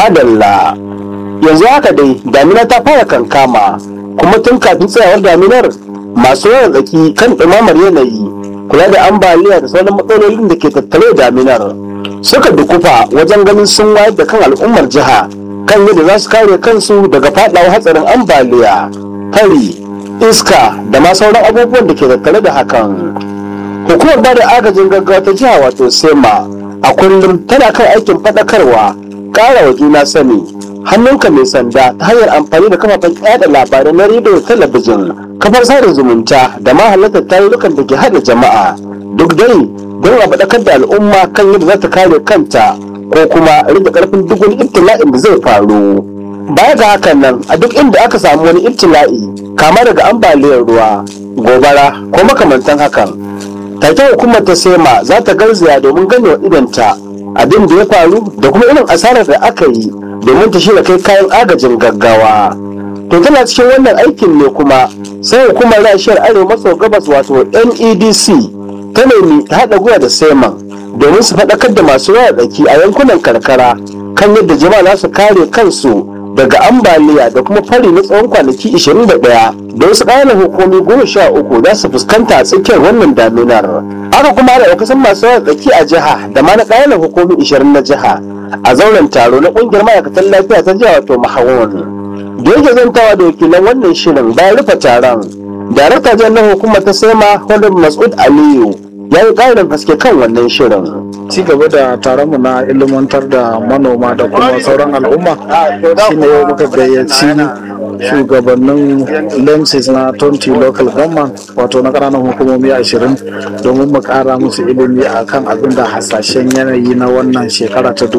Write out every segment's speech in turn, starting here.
madalla yanzu haka dai damina ta fara kankama kuma tun kafin tsayawar daminar masu yawan tsaki kan ɗumamar yanayi kula da ambaliya da sauran matsalolin da ke tattare da daminar suka dukufa wajen ganin sun wayar da kan al'ummar jiha kan yadda za su kare kansu daga faɗawa hatsarin ambaliya fari iska da ma sauran abubuwan da ke tattare da hakan hukumar ba da agajin gaggawa ta jiha wato sema a kullum tana kan aikin faɗakarwa ƙara wa juna sani hannunka mai sanda ta hanyar amfani da kafafen yada labarai na rediyo talabijin kafar sada zumunta da ma halartar tarurrukan da ke haɗa jama'a duk dai don a faɗakar da al'umma kan yadda za ta kare kanta ko kuma rage ƙarfin duk wani ibtila'in da zai faru baya ga hakan nan a duk inda aka samu wani ibtila'i kama daga ambaliyar ruwa gobara ko makamantan hakan take hukumar ta sema za ta garzaya domin ganewa idanta abin da ya faru da kuma irin asarar da aka yi domin ta shirya kai kayan agajin gaggawa to tana cikin wannan aikin ne kuma sai hukumar rashiyar arewa maso gabas wato nedc ta nemi ta haɗa gwiwa da seman domin su faɗakar da masu yawa tsaki a yankunan karkara kan yadda jama'a za su kare kansu daga ambaliya da kuma fari na tsawon kwanaki 21 da wasu ƙananan hukumi goma sha uku za su fuskanta a tsakiyar wannan daminar haka kuma da kusan masu yawa tsaki a jiha da ma na ƙananan hukumi 20 na jiha a zauren taro na ƙungiyar ma'aikatan lafiya ta jiha wato mahawon da yake zantawa da wakilan wannan shirin bayan rufe taron darakta jan na hukumar ta sema honorable mas'ud aliyu ya yi ƙarin haske kan wannan shirin ci gaba da taronmu na ilimantar da manoma da kuma sauran al'umma shine yau muka gayyaci shugabannin lemsis na 20 local government wato na ƙananan hukumomi 20 domin mu ƙara musu ilimi a kan abin da hasashen yanayi na wannan shekara ta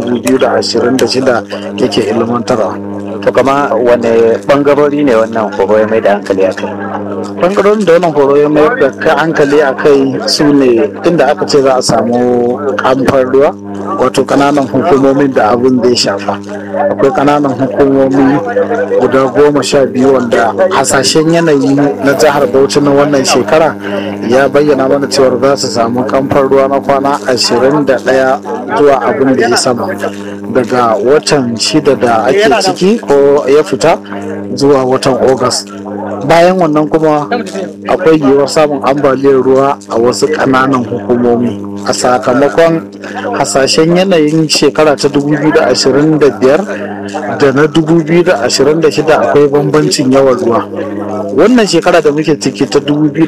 2026 yake ilimantarwa to kama wane bangarori ne wannan horo ya mai da hankali a kai bangarorin da wannan horo ya mayar da ka hankali a kai su ne inda aka ce za a samu kamfan ruwa wato kananan hukumomin da abin da ya shafa akwai kananan hukumomi guda goma sha biyu wanda hasashen yanayi na jihar bauchi na wannan shekara ya bayyana mana cewar za su samu kamfan ruwa na kwana ashirin da ɗaya zuwa abin da ya sama daga watan shida da ake ciki ko ya fita zuwa watan Ogas. bayan wannan kuma akwai yiwuwar samun ambaliyar ruwa a wasu ƙananan hukumomi a sakamakon hasashen yanayin shekara ta 2025 da na 2026 akwai bambancin yawan ruwa wannan shekara da muke ciki ta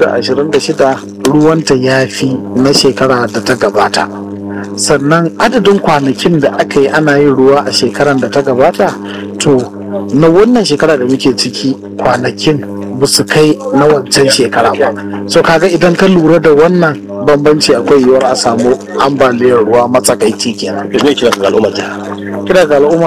2026 ruwanta ya fi na shekara da ta gabata sannan adadin kwanakin da aka yi ana yin ruwa a shekaran da ta gabata to na wannan shekara da muke ciki kwanakin ba su kai na wancan shekara ba so kaga idan ka lura da wannan bambanci akwai yiwuwar a samu ambaliyar ruwa matsakaici kenan kira ga al'ummar kira ga al'umma